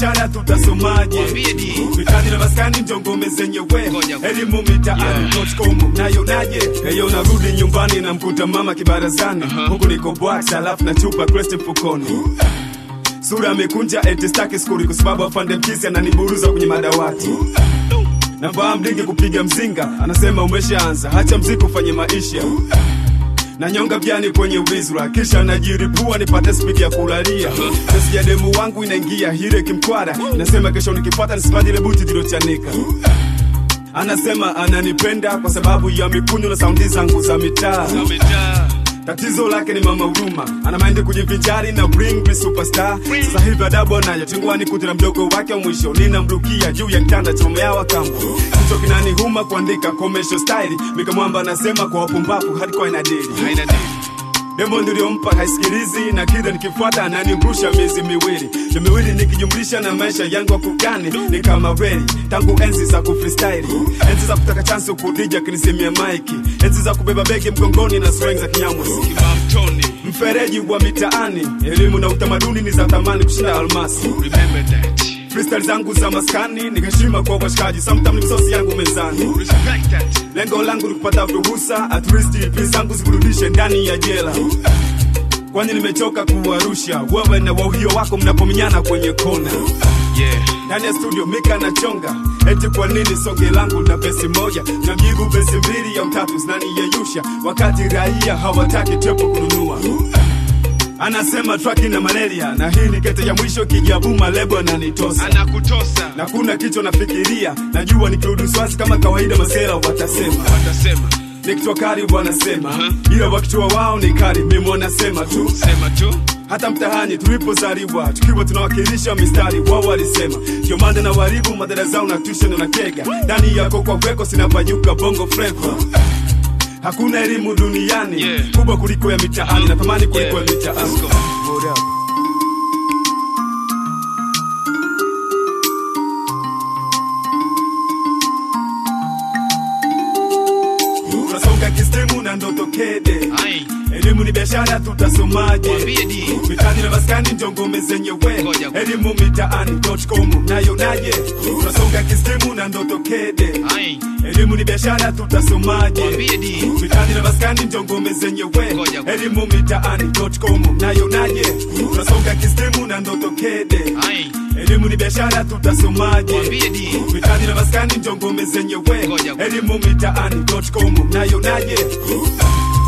biashara tutasomaje Mwambie di. mitani na maskani ndio ngome zenyewe Ngoja. elimu mitaani.com nayo naje eyo narudi nyumbani na mkuta mama kibarazani huku niko bwax alafu na chupa crest mfukoni sura amekunja eti staki skuri kwa sababu afande mkisi ananiburuza kwenye madawati navaa mlingi kupiga mzinga anasema umeshaanza hacha mziki ufanye maisha na nyonga vyani kwenye wizra kisha najiripua nipate spidi ya kulalia pesi ya demu wangu inaingia hire kimkwara nasema kesho nikipata nisipatile buti zilochanika anasema ananipenda kwa sababu ya mikunyo na saundi zangu za mitaa Amejaa. tatizo lake ni mama huruma ana maindi kujivinjari na bring me superstar sasa hivi adabu anayo tingwani kuti na mdogo wake wa mwisho ninamrukia juu ya kitanda cha mama yao wa kambo kicho kinanihuma kuandika commercial style mikamwamba anasema kwa wapumbavu hardcore inadili Haina dili. demo niliyompa haisikilizi na kila nikifuata ananirusha miezi miwili na miwili nikijumlisha na maisha yangu akugani ni kama reli tangu enzi za kufreestyle enzi za kutaka chansi kudija kinisimia maiki enzi za kubeba begi mgongoni na sweng za kinyamusi Kibao mtoni. mfereji wa mitaani elimu na utamaduni ni za thamani kushinda almasi Remember that. freestyle zangu za maskani ni heshima kwa washikaji sometime ni msosi yangu mezani Respect that. lengo langu ni kupata ruhusa at least pesa zangu zikurudishe ndani ya jela kwani nimechoka kuwarusha wewe na wauhio wako mnapomenyana kwenye kona Yeah. ndani ya studio mika na chonga eti kwa nini songe langu na besi moja na mjibu besi mbili ya utatu zinaniyeyusha wakati raia hawataki tepo kununua anasema traki na malaria na hii ni kete ya mwisho kijabuma lebo ananitosa Anakutosa. na kuna kicho nafikiria najua nikirudi swazi kama kawaida masela watasema Watasema. nikitwa kari wanasema ila wakitoa wao ni kari mimi wanasema tu Sema tu. hata mtahani tulipozaliwa tukiwa tunawakilisha mistari wao walisema ndio maana na waribu madhara zao na tuition na kega ndani yako kwa kweko sinapanyuka bongo flava hakuna elimu duniani Yeah. kubwa kuliko ya mitaani na thamani kuliko Yeah. ya mitaani Let's go. Word up. tunasonga kistimu na ndoto kede Ai. elimu ni biashara tutasomaje Mwambie di. mitani na maskani ndio ngome zenyewe Ngoja. elimu mitaani.com nayo naje tunasonga kistimu na ndoto kede Ai. elimu ni biashara tutasomaje Mwambie di. mitani na maskani ndio ngome zenyewe Ngoja. elimu mitaani.com nayo naje tunasonga kistimu na ndoto kede Ai. elimu ni biashara tutasomaje Mwambie di. mitani na maskani ndio ngome zenyewe Ngoja. elimu mitaani.com nayo naje